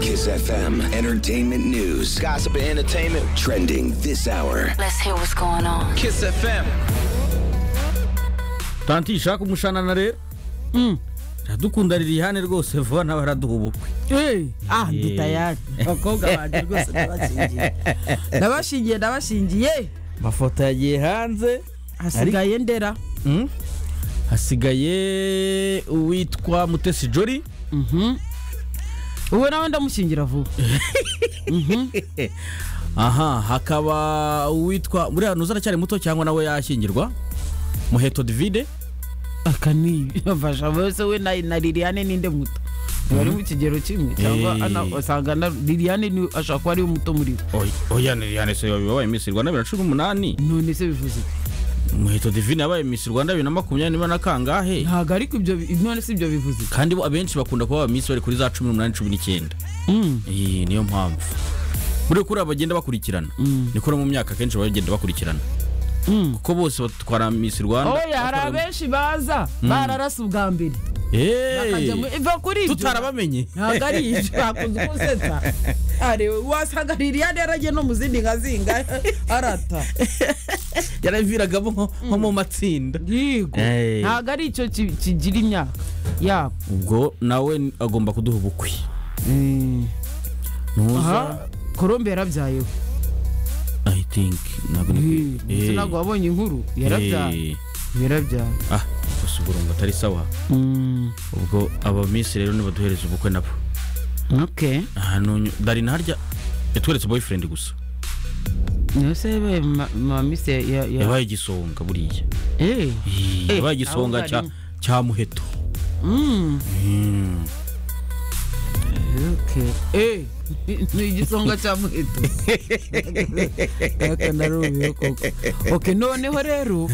Kiss FM. Entertainment news. Gossip and entertainment. Trending this hour. Let's hear what's going on. Kiss FM. tanti shaka umushanana rero radukunda ririhane rwose vuba nawe araduha ubukwe Eh, ah ndi tayari abakobwa banjye rwose ndabashingiye ndabashingiye ndabashingiye amafoto yagiye hanze hasigaye ndera Mm. hasigaye uwitwa mutesi jori uwe nawe ndamushingira vuba aha hakaba uwitwa buriya ntuzi aracyari muto cyangwa nawe yashyingirwa muheto divide aka ni bafasha bose we na na liliane ninde muto bari mu kigero kimwe cyangwa Eh. ana- usanga na liliane ni ashobora kuba ariwe muto muri bo oya yani se yabaye miss rwanda bibiri na cumi n'umunani none se bivuze iki? muheto divine yabaye miss rwanda bibiri na makumyabiri na kangahe ntabwo ariko ibyo bi- none si ibyo bivuze iki? kandi bo abenshi bakunda kuba abamiss bari kuri za cumi n'umunani cumi n'icyenda Mm. Iyi niyo mpamvu buriya kuri aba bagenda bakurikirana niko no mu myaka akenshi baba bagenda bakurikirana Mm. kuko bose batwara miss rwanda oya hari batwara- abenshi baza bararasa ubwa mbere bakajya mu Hey! iva kuri ibyo tutarabamenye ntabwo ari ibyo bakunze gusetsa areba wasanga liliane yaragiye no mu zindi nka zinga arata yaraviragamo nko nko mu matsinda yego Eh. ntabwo ari icyo ki- kigira imyaka yabo ubwo nawe agomba kuduha ubukwe aha colombe yarabyayeho i think ntabwo ni ndetse ntabwo wabonye inkuru yarabyaye Eh. yarabyaye ah gusa uburungu atari sawa ubwo aba miss rero nibaduhereza ubukwe nabo ok ahantu dari harya yatweretse boyfriend gusa niyo se yabaye ma- mamise ya- ya- yabaye igisonga buriya Eh. Eh, yabaye igisonga ahubwo cya harimo. cya muheto ok Eh, ni igisonga cya muheto akanarubiho koko ok noneho rero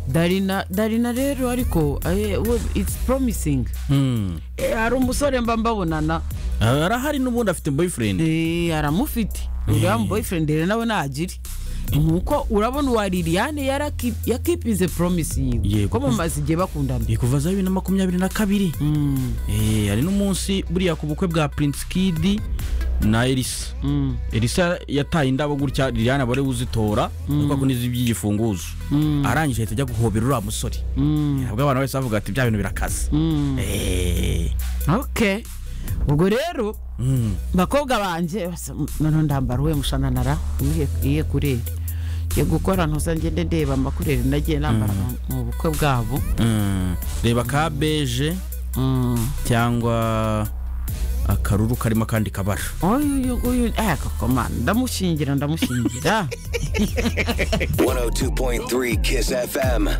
darina darina rero ariko eh, we- it's promising Hmm. Eh, hari umusore mba mbabonana Ah, arahari n'ubundi afite boyfriend Eh, aramufite uriya boyfriend rero nawe ntagira nuko urabona uwa liliane yaraki- yakipize promise yiwe Yego. ko bamaze igihe bakundana Ni kuva za bibiri na makumyabiri na kabiri Mm, Eh, hari n'umunsi buriya ku bukwe bwa prince kid na elisa mm, elisa yataye indabo gutya liliane abari buzitora ariko ako nizo iby'igifunguzo arangije ahita ajya guhobera uriya musore mm, nabwo abantu bose bavuga ati bya bintu birakaze mm. Eh, ok ubwo rero mm. bakobwa banjye basa- noneho ndambara uwe mushananara iye kureri ngiye gukora ntuza ngende ndeba amakureri nagiye nambara mu- mu bukwe bwabo Mm. reba ka beje Mm. cyangwa akaruru karimo akandi kabara oyu uyu uyu eh kakomana ndamushingira ndamushingira 102.3 Kiss FM.